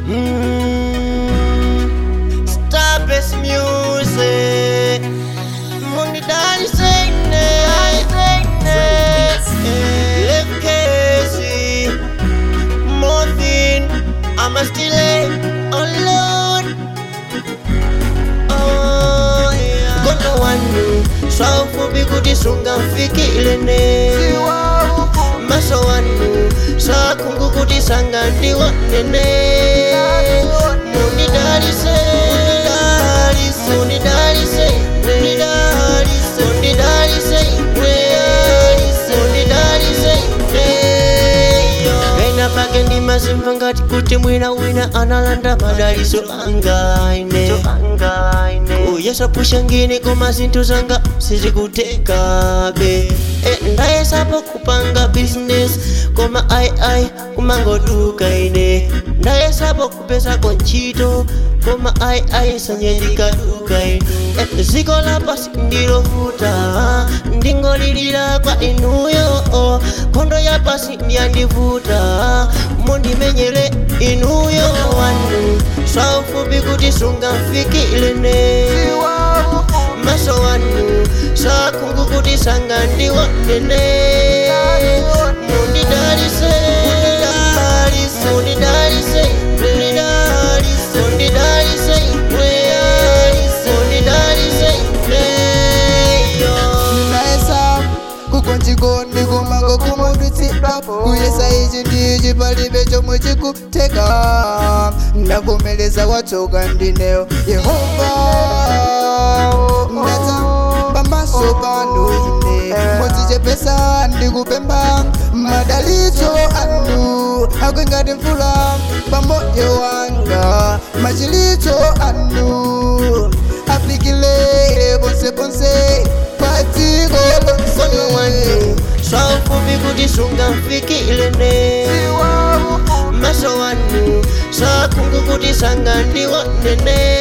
Mm, Starbase music. Money daddy say Left Casey. Morphine. I'm a still alone. Oh, yeah. Kono wanu swafupi kuti sungamfikile ne maso wanu sakungu kuti sangandiwonene mundidalise mundidalise mundidalise mundidalise mundidalise ena pake ndimazimva ngati kuti mwina wina analanda madaliso angaine kuyesapusha ngini koma zinthu zanga sizikutekabe e, ndayesapo kupanga business koma aiai kumangoduka ine ndayesapo kupesako ntchito koma aiai sanyendikaduka ine e, ziko lapasi ndilovuta ndingolilira kwa inuyo nkhondo yapasi ndiyandivuta mundimenyere inuyo wanu swaufupi kuti sungamfikile ne maso wanu sakungu kuti sangandiwonene mundidalise mundidalise mundidalise mundidalise mundidalise mundidalise naesa kukonjiko ndikumango kumudutsidwapo kuyesa ichi ndichi palibe chomwe chikuteka ndavomeleza watsoka ndineyo yehova ndadza pamaso panu ine modzichepesa ndikupemba madalitso anu akwengati mvula pamoyo wanga machilitso anu afikile ponse ponse patiko kono wanu swaufupi kuti sungamfikile ne maso wanu sakungu kuti sangandiwonene